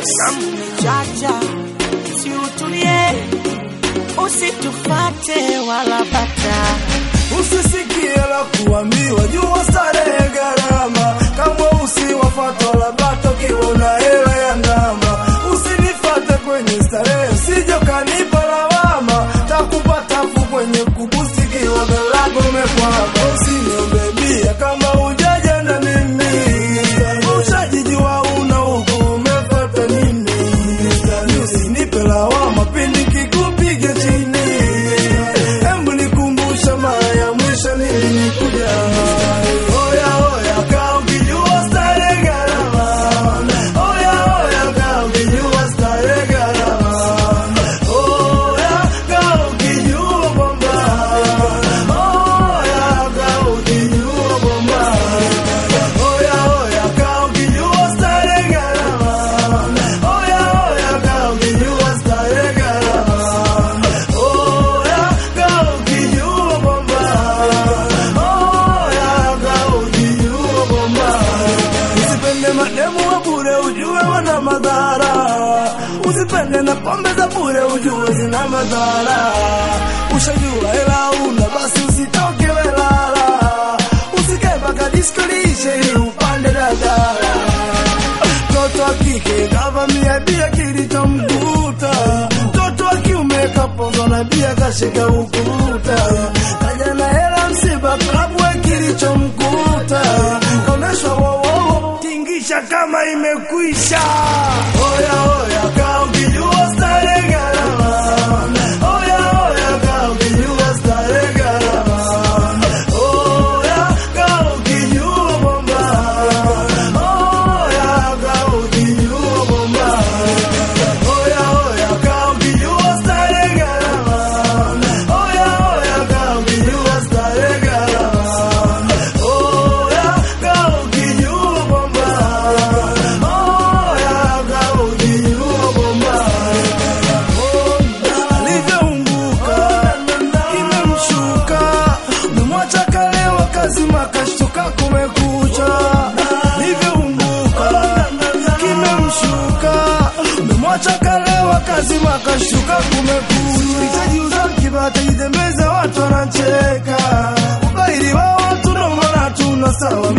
Damu ni chacha, si utulie, usitufate wala bata. Usisikie la kuambiwa jua starehe gharama, kama usiwafata wala bata ukiwa una hela ya ndama. Usinifate kwenye starehe, sije kanipa lawama, takupata fu kwenye kubusi kiwa galago umekwama. Usiniombe bia kama hujaja na mimi, ushajijua una huku umefata nini? Usinipe lawama pindi kikupiga chini, Embu nikumbusha mara ya mwisho nilikuja. Oya oya kaa ukijua starehe gharama. Oya oya kaa ukijua starehe gharama. Oya kaa ukijua kwamba. Oya kaa ukijua kwamba. Oya oya kaa ukijua starehe gharama. Oya oya kaa ukijua starehe gharama. Oya kaa ukijua kwamba. Oya kaa ukijua kwamba. Usipende mademu wa bure ujue wana madhara. Usipende na pombe za bure ujue zina madhara. Ushajua hela una basi usitoke welala. Usikae mpaka disco liishe ili upande dadara. Mtoto wa kike kavamia bia kilichomkuta, mtoto wa kiume kapozwa na bia kashika ukuta, kaja na hela msiba klabwe kilichomkuta, kaoneshwa wowowo tingisha kama imekwisha. Oya oya kaa ukijua starehe gharama. Oya oya kaa ukijua starehe gharama. Oya kaa ukijua kwamba. Oya kaa ukijua kwamba. Oya oya kaa ukijua starehe gharama. Oya oya kaa ukijua starehe gharama. Oya kaa ukijua kwamba. Oya kaa ukijua kwamba. Alivyounguka kimemshuka, memwacha kalewa kazima kashtuka kumekucha. Alivyounguka kimemshuka, memwacha kalewa kazima kashtuka kumekucha. Itajiuza kibata jitembeza, watu wanacheka, ubairi wa watu ndo maana tuna sawa